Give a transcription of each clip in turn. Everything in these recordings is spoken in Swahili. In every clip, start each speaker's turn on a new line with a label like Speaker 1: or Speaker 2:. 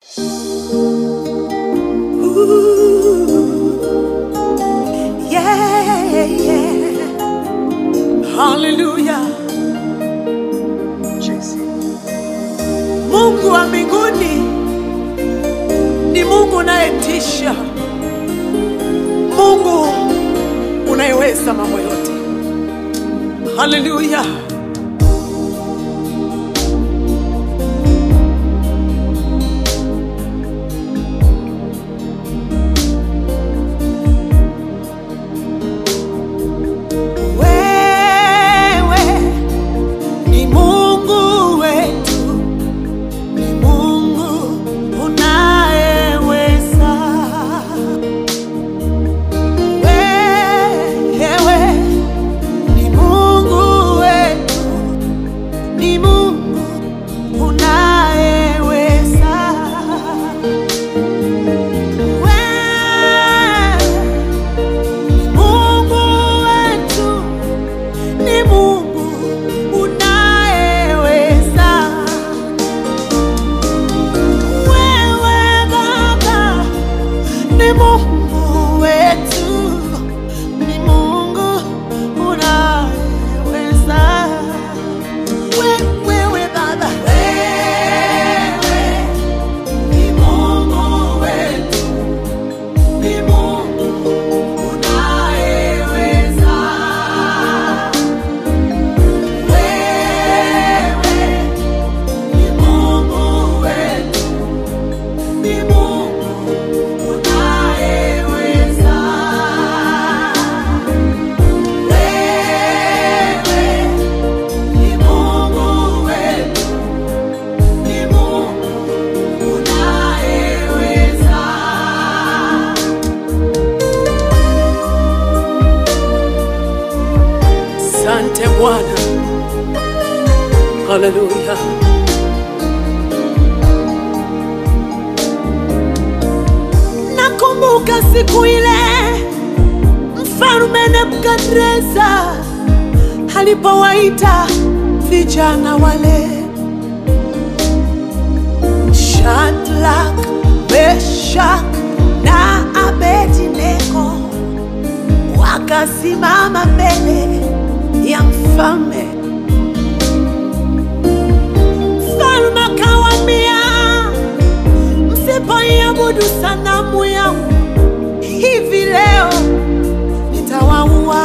Speaker 1: Ooh, yeah, yeah. Hallelujah. Mungu wa mbinguni ni Mungu unayetisha, Mungu unayeweza mambo yote. Haleluya. Wewe ni Mungu wetu, ni Mungu unayeweza. Wewe ni Mungu wetu, ni Mungu unayeweza. Wewe ni Mungu wetu, ni Mungu unayeweza. Wewe Baba ni Mungu wetu, ni Mungu unayeweza. We- Wewe Baba, wewe ni Mungu wetu, ni Mungu unayeweza. Wewe ni Mungu wetu, ni Mungu unayeweza. Wewe ni Mungu wetu, ni Mungu unayeweza. Sante Bwana, haleluya. Nakumbuka siku ile mfalme Nebukadreza alipowaita vijana wale Shadrach, Meshach na Abednego wakasimama mbele ya mfalme. Mfalme akawaambia, msipoiabudu sanamu yangu hivi leo nitawaua.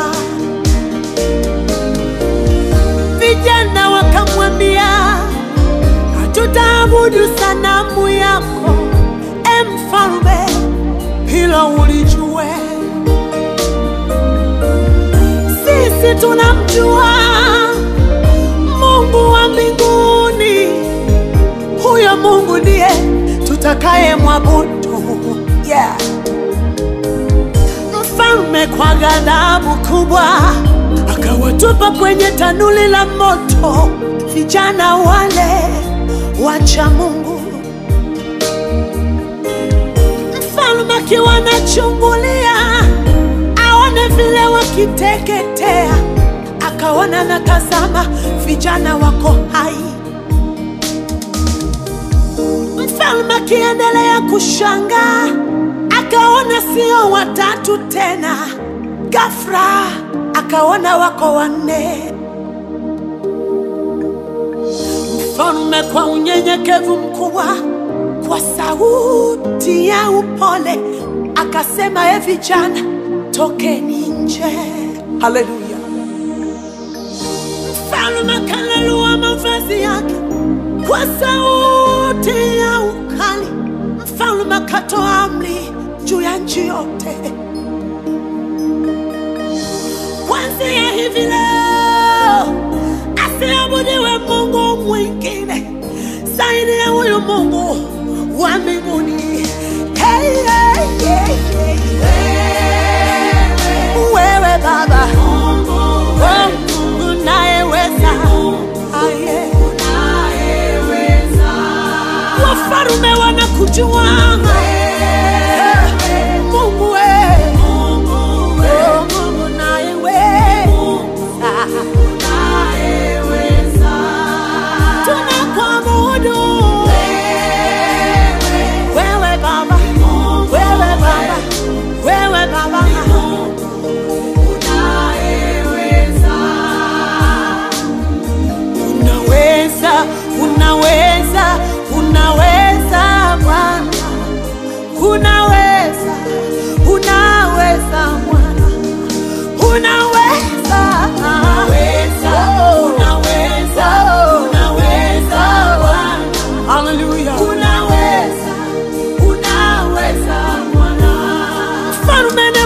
Speaker 1: Vijana wakamwambia, hatutaabudu sanamu yako, e mfalme, hilo ulijue. Sisi tunamjua Mungu wa mbinguni, huyo Mungu ndiye tutakaye mwabudu. Yeah. Mfalme kwa ghadhabu kubwa akawatupa kwenye tanuli la moto vijana wale wacha Mungu. Mfalme akiwa anachungulia aone vile wakiteketea, akaona natazama vijana wako hai. Mfalme akiendelea kushangaa, akaona sio watatu tena, ghafla akaona wako wanne. Mfalme kwa unyenyekevu mkubwa, kwa sauti ya upole akasema, e vijana, tokeni nje. Haleluya! Mfalme akalalua mavazi yake kwa sauti ya ukali. Mfalme akatoa amri juu ya nchi yote, kwanzia hivi leo asiabudiwe Mungu mwingine zaidi ya huyu Mungu wa mbinguni. Hey, hey, hey, hey. Wewe Baba, wewe Mungu unayeweza, Aye. wafarume wanakujua Mungu wewe, Oh, Mungu unayeweza. Tunakuabudu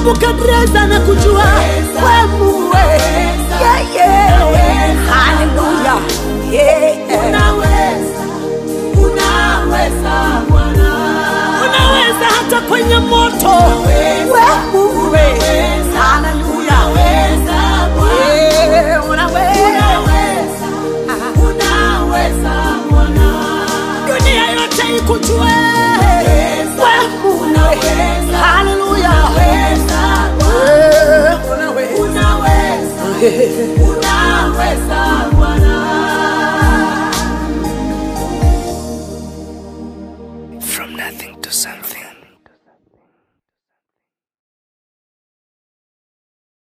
Speaker 1: Nebukadreza na kujua we Mungu we. Yeah, yeah. Haleluya. Yeah.
Speaker 2: Unaweza, unaweza Bwana.
Speaker 1: Unaweza hata kwenye moto
Speaker 2: Unaweza,
Speaker 1: we Mungu we.
Speaker 2: unaweza,
Speaker 1: Haleluya.
Speaker 2: unaweza Bwana.
Speaker 1: Yeah, unaweza.
Speaker 2: Unaweza, unaweza Bwana.
Speaker 1: Dunia yote ikujue we Mungu we.
Speaker 2: Unaweza,
Speaker 1: Haleluya.
Speaker 2: unaweza Bwana.
Speaker 1: Yeah, unaweza.
Speaker 2: Unaweza, unaweza Bwana.
Speaker 3: From nothing to something.